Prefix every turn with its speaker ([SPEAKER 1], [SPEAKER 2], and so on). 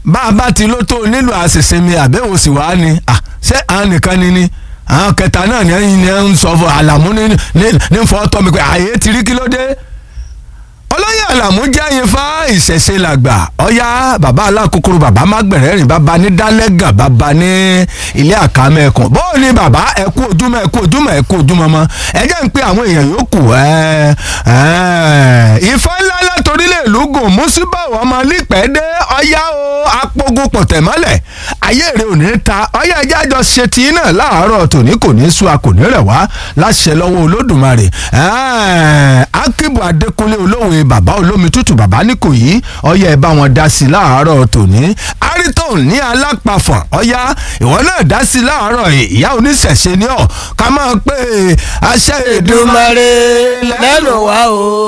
[SPEAKER 1] bá a bá ti ló tó nílò àṣìṣinmi àbẹ̀wò sì wá ni à ṣé àwọn nìkan ni ni àwọn kẹta náà ni ẹyin ni ẹ ń sọ fún àlàmú ní ní ní fọ́ tọ́ mi pé àyè ti rí kí ló dé olóyè àlàmú jẹ́ ifá ìṣẹ̀ṣe làgbà ọ̀yá bàbá alákòókòrò bàbá mágbẹ̀rẹ́rìn bàbá ní dálẹ́gàn bàbá ní ilé àkàmẹ́kùn bó ni bàbá ẹ kú ojúmọ́ ẹ kú ojúmọ́ ẹ kú ojúmọ́ mọ́ ẹ jẹ́ ń pe àwọn èèyàn yòókù ẹ ẹ ifá ńlá látòrílẹ̀ lùgùn mùsùlùmí ọmọ lípẹ́ẹ́dẹ́ ọ̀yá o apogun pọ̀tẹ́mọ́lẹ̀ ayé rẹ̀ ò ní ta ọ̀yá ẹjẹ́ àjọ ṣe tí náà láàárọ̀ tòní kò ní sú a kò ní rẹ̀ wá láṣẹ lọ́wọ́ olódùmarè akíbu adékúnlé olóhùn bàbá olómi tútù bàbá nìkòyí ọyá ẹ bá wọn dá sí láàárọ̀ tòní ariton ní alápàfọ̀n ọyá ìwọ náà dá sí láàárọ̀ ìyá oníṣẹ̀ṣe ni ọ ká máa pé àṣẹ Èdùmàrè
[SPEAKER 2] lẹ́nu wa o.